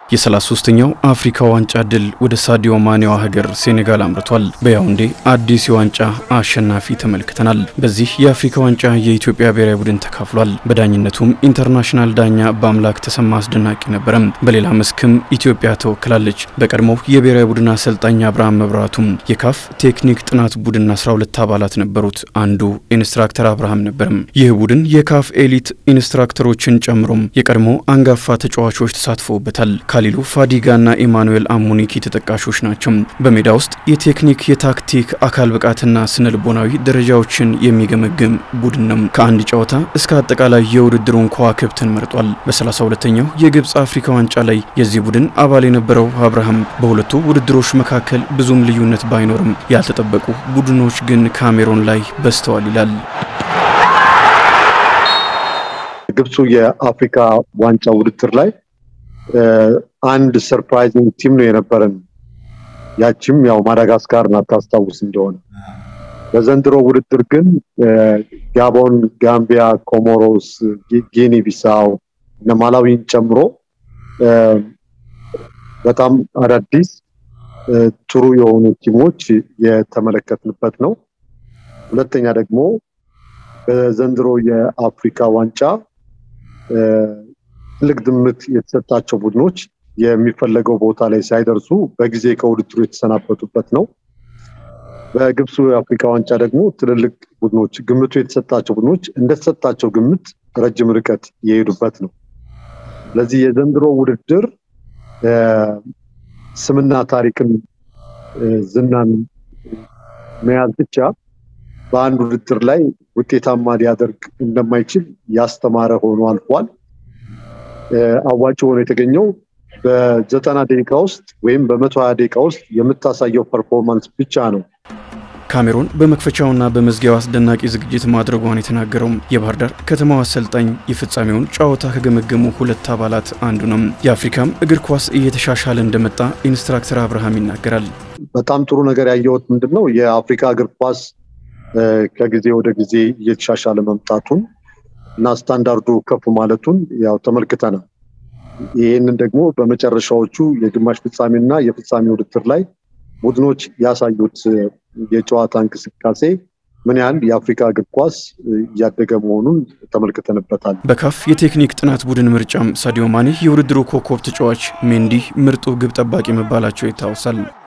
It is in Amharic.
የ33ኛው አፍሪካ ዋንጫ ድል ወደ ሳዲዮ ማኔዋ ሀገር ሴኔጋል አምርቷል። በያውንዴ አዲስ የዋንጫ አሸናፊ ተመልክተናል። በዚህ የአፍሪካ ዋንጫ የኢትዮጵያ ብሔራዊ ቡድን ተካፍሏል። በዳኝነቱም ኢንተርናሽናል ዳኛ በአምላክ ተሰማ አስደናቂ ነበረም። በሌላ መስክም ኢትዮጵያ ተወክላለች። በቀድሞው የብሔራዊ ቡድን አሰልጣኝ አብርሃም መብራቱም የካፍ ቴክኒክ ጥናት ቡድን 12 አባላት ነበሩት። አንዱ ኢንስትራክተር አብርሃም ነበርም። ይህ ቡድን የካፍ ኤሊት ኢንስትራክተሮችን ጨምሮም የቀድሞ አንጋፋ ተጫዋቾች ተሳትፈውበታል። ካሊሉ ፋዲጋና ኢማኑኤል አሙኒኪ ተጠቃሾች ናቸው። በሜዳ ውስጥ የቴክኒክ የታክቲክ አካል ብቃትና ስነ ልቦናዊ ደረጃዎችን የሚገመግም ቡድን ነው። ከአንድ ጨዋታ እስከ አጠቃላይ የውድድሩን ከዋክብትን መርጧል። በ32ኛው የግብፅ አፍሪካ ዋንጫ ላይ የዚህ ቡድን አባል የነበረው አብርሃም በሁለቱ ውድድሮች መካከል ብዙም ልዩነት ባይኖርም ያልተጠበቁ ቡድኖች ግን ካሜሮን ላይ በዝተዋል ይላል። ግብፁ የአፍሪካ ዋንጫ ውድድር ላይ አንድ ሰርፕራይዚንግ ቲም ነው የነበረን። ያቺም ያው ማዳጋስካር ናት ታስታውስ እንደሆነ። በዘንድሮ ውድድር ግን ጋቦን፣ ጋምቢያ፣ ኮሞሮስ፣ ጊኒ ቢሳው እነ ማላዊን ጨምሮ በጣም አዳዲስ ጥሩ የሆኑ ቲሞች የተመለከትንበት ነው። ሁለተኛ ደግሞ በዘንድሮ የአፍሪካ ዋንጫ ትልቅ ግምት የተሰጣቸው ቡድኖች የሚፈለገው ቦታ ላይ ሳይደርሱ በጊዜ ከውድድሩ የተሰናበቱበት ነው። በግብፁ የአፍሪካ ዋንጫ ደግሞ ትልልቅ ቡድኖች ግምቱ የተሰጣቸው ቡድኖች እንደተሰጣቸው ግምት ረጅም ርቀት የሄዱበት ነው። ስለዚህ የዘንድሮ ውድድር ስምና ታሪክን ዝናን መያዝ ብቻ በአንድ ውድድር ላይ ውጤታማ ሊያደርግ እንደማይችል ያስተማረ ሆኖ አልፏል። አዋጭ ሆኖ የተገኘው በዘጠና ደቂቃ ውስጥ ወይም በመቶ ሀያ ደቂቃ ውስጥ የምታሳየው ፐርፎርማንስ ብቻ ነው። ካሜሮን በመክፈቻውና በመዝጊያው አስደናቂ ዝግጅት ማድረጓን የተናገረው የባህር ዳር ከተማው አሰልጣኝ የፍጻሜውን ጨዋታ ከገመገሙ ሁለት አባላት አንዱ ነው። የአፍሪካም እግር ኳስ እየተሻሻለ እንደመጣ ኢንስትራክተር አብርሃም ይናገራል። በጣም ጥሩ ነገር ያየሁት ምንድን ነው የአፍሪካ እግር ኳስ ከጊዜ ወደ ጊዜ እየተሻሻለ መምጣቱን እና ስታንዳርዱ ከፍ ማለቱን ያው ተመልክተናል። ይህንን ደግሞ በመጨረሻዎቹ የግማሽ ፍጻሜና የፍጻሜ ውድድር ላይ ቡድኖች ያሳዩት የጨዋታ እንቅስቃሴ ምን ያህል የአፍሪካ እግር ኳስ እያደገ መሆኑን ተመልክተንበታል። በካፍ የቴክኒክ ጥናት ቡድን ምርጫም ሳዲዮ ማኔ የውድድሩ ኮከብ ተጫዋች፣ ሜንዲ ምርጡ ግብ ጠባቂ መባላቸው ይታወሳል።